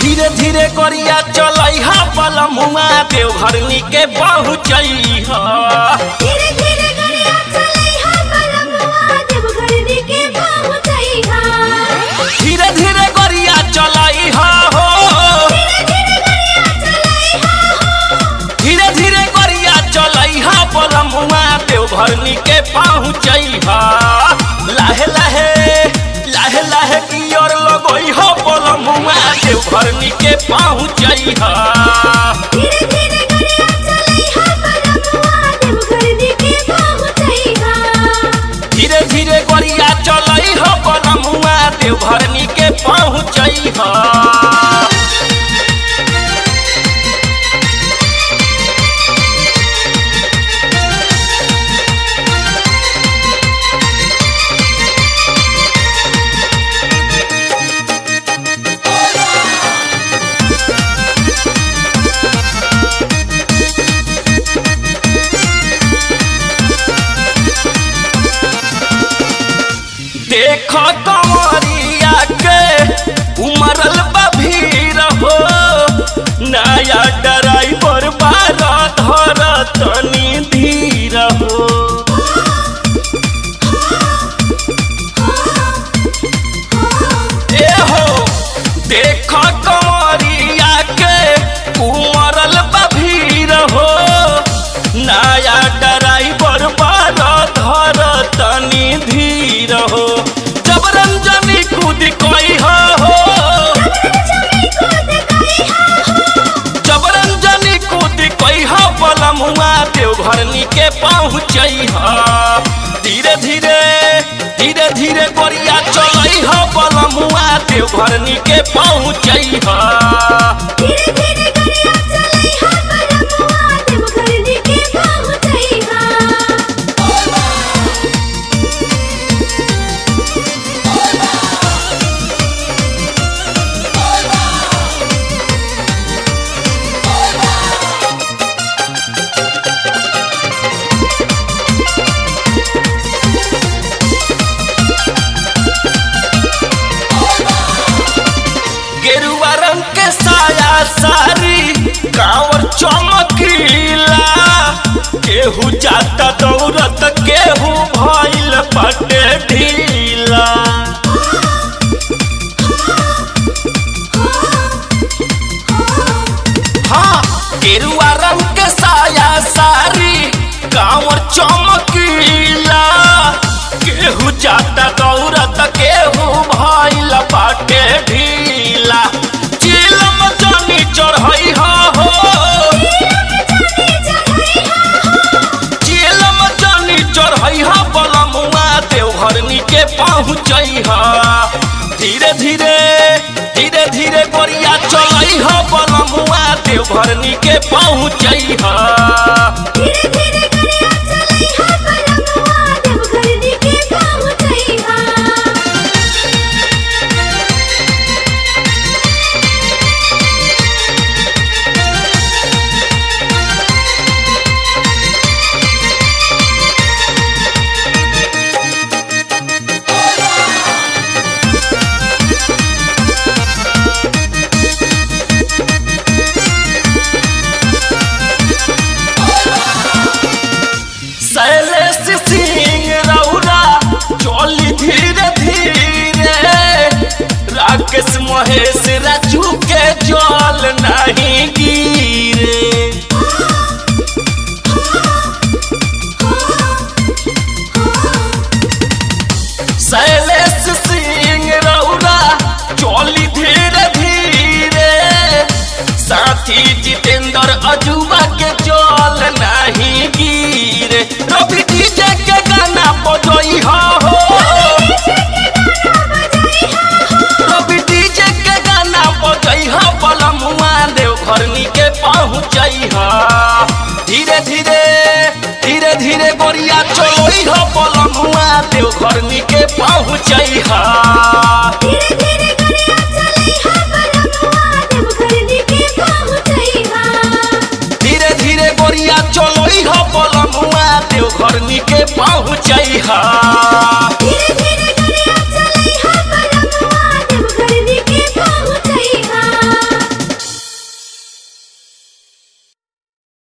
धीरे धीरे करिया चलै हा पलमुआ देवघरनी के पहुँचई हा धीरे धीरे गरिया चलै हा पलमुआ देवघरनी के पहुँचै हा धीरे धीरे करिया चलै हा हो धीरे धीरे गरिया चलै हा धीरे धीरे करिया चलै हा पलमुआ देवघरनी के पहुँचई हा लाहे लाहे लाहे लाहे की ओर लगई हो पलमुआ देवघरनी के पहुँचई हा धीरे धीरे गरिया चलै हा पलमुआ देवघरनी के पहुँचै हा धीरे धीरे गरिया चलै हो पलमुआ देवघरनी के पहुँचई हा देख कंवरिया के उमरल बा भीड़ हो नया ड्राइवर बारा धर तनी धीर हो ए हो देख कंवरिया के उमरल बा भीड़ हो नया ड्राइवर बारा धर तनी धीर हो जब रंजनी कूद कोई हो चलै कूद गई हा जब रंजनी कूद कोई हो पलमुआ देवघरनी के पहुँचई हा धीरे धीरे धीरे धीरे गोरिया चलई हो पलमुआ देवघरनी के पहुँचई हा धीरे धीरे गरिया चलै हा पलमुआ देवघरनी के पहुँचै हा गेरुआ रंग के साया सारी कांवर चमकीला केहू जाता दौड़त केहू भइल पटे ढीला हाँ गेरुआ रंग के साया सारी कांवर चमकीला केहू जाता दौड़त केहू भइल बाटे ढीला चिलम जनी चढ़ई हा हो चिलम जनी चढ़ई हा बलमुआ देवघरनी के पहुँचई हा धीरे धीरे धीरे धीरे गोरिया चलई हा बलमुआ देवघरनी के पहुँचई हा धीरे धीरे गरिया चलै हा पलमुआ देवघरनी के पहुँचै हा शैलेश सिंह रौरा चली धीरे धीरे राकेश महेश राजू के जल नहीं गिरे शैलेश सिंह रौरा चली धीरे धीरे साथी जितेंद्र अजूबा के जल नहीं गिरे रवि डीजे के गाना बजई हो रवि डीजे के गाना बजई हो पलमुआ देवघरनी के पहुँचई हो धीरे धीरे धीरे धीरे गोरिया चलोई हो पलमुआ देवघरनी के पहुँचई हो धीरे धीरे